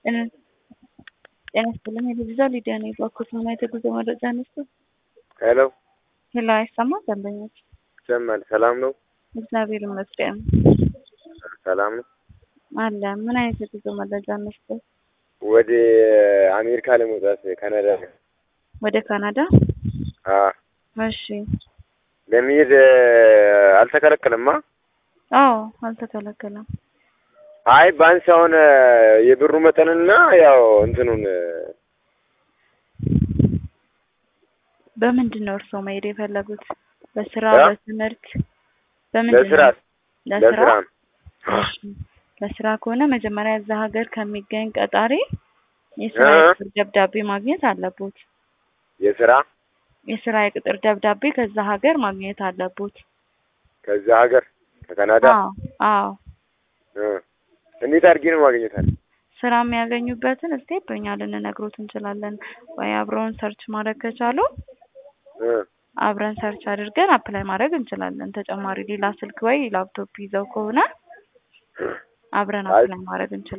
ጤና ይስጥልኝ የልጅ ሊዲያ ነኝ። በኩል ሆና የተጉዞ መረጃ ነስቶ ሄሎ ሄሎ፣ አይሰማ ደንበኞች ይሰማል። ሰላም ነው? እግዚአብሔር ይመስገን ሰላም ነው አለ። ምን አይነት የጉዞ መረጃ ነስቶ? ወደ አሜሪካ ለመውጣት ካናዳ ወደ ካናዳ? አ እሺ። ለመሄድ አልተከለከለማ? አዎ አልተከለከለም። አይ ባንስ አሁን የብሩ መጠንና ያው እንትኑን በምንድን ነው እርስዎ መሄድ የፈለጉት? በስራ እ? በትምህርት በምንድን ለስራ ነው? ለስራ ለስራ ነው። እሺ። ለስራ ከሆነ መጀመሪያ እዛ ሀገር ከሚገኝ ቀጣሪ የስራ እ? የቅጥር ደብዳቤ ማግኘት አለቦት። የስራ የስራ የቅጥር ደብዳቤ ከዛ ሀገር ማግኘት አለቦት። ከዛ ሀገር ከካናዳ አዎ አዎ። እ። እንዴት አድርጌ ነው ማግኘታል? ስራ የሚያገኙበትን ስቴፕ እኛ ልንነግሮት እንችላለን። ወይ አብረውን ሰርች ማድረግ ከቻሉ እ አብረን ሰርች አድርገን አፕላይ ማድረግ እንችላለን። ተጨማሪ ሌላ ስልክ ወይ ላፕቶፕ ይዘው ከሆነ አብረን አይ አፕላይ ማድረግ እንችላለን።